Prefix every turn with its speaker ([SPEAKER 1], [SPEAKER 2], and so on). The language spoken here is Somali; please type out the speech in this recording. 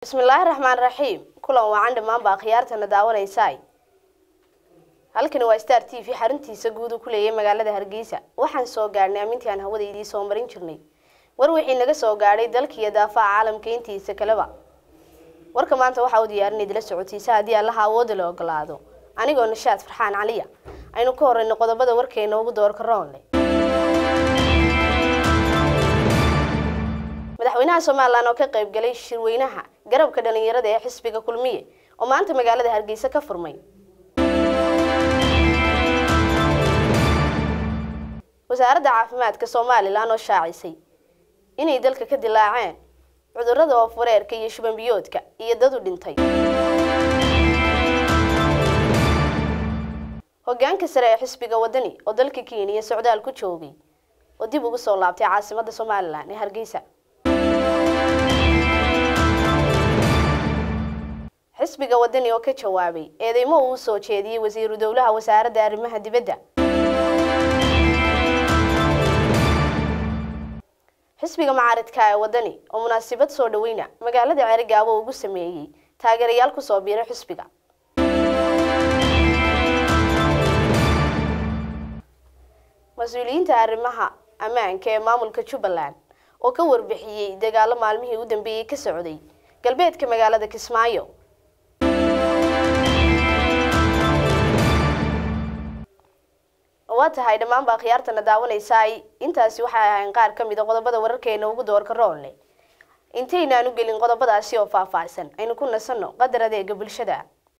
[SPEAKER 1] bismillaahi raxmaan raxiim kulan wacan dhammaan baa khiyaartana daawanaysaay halkani waa star t v xaruntiisa guud uu ku leeyahay magaalada hargeysa waxaan soo gaadhnay amintii aan hawada idii soo marin jirnay war wixii naga soo gaadhay dalkiiyo daafaha caalamka intiisa kaleba warka maanta waxaa u diyaarin idila socotiisa haddii allaha awoodda la ogolaado anigoo nashaad farxaan caliya aynu ka horeyno qodobada warkeena ugu doorka roonle madaxweynaha somalilan oo ka qaybgalay shirweynaha garabka dhalinyarada ee xisbiga kulmiye oo maanta magaalada hargeysa ka furmay wasaaradda caafimaadka somalilan oo shaacisay inay dalka ka dilaaceen cudurrada oofureerka iyo shuban biyoodka iyo dad u dhintay hogaanka sare ee xisbiga wadani oo dalka kenya socdaal ku joogay oo dib ugu soo laabtay caasimadda somalilan ee hargeysa xisbiga wadani oo ka jawaabay eedeymo uu soo jeediyey wasiiru dowlaha wasaaradda arrimaha dibadda xisbiga macaaridka ee wadani oo munaasabad soo dhaweyna magaalada ceerigaabo ugu sameeyey taageerayaal kusoo biiray xisbiga mas-uuliyiinta arrimaha ammaanka ee maamulka jubbaland oo ka warbixiyey dagaalo maalmihii u dambeeyey ka socday galbeedka magaalada kismaayo waa tahay dhammaan baa khiyaartana daawanaysaay intaasi waxay ahayn qaar ka mid a qodobada wararkeena ugu doorka roonle intaynaan u gelin qodobadaasi oo faahfaahsan aynu ku nasanno qadar adeega bulshada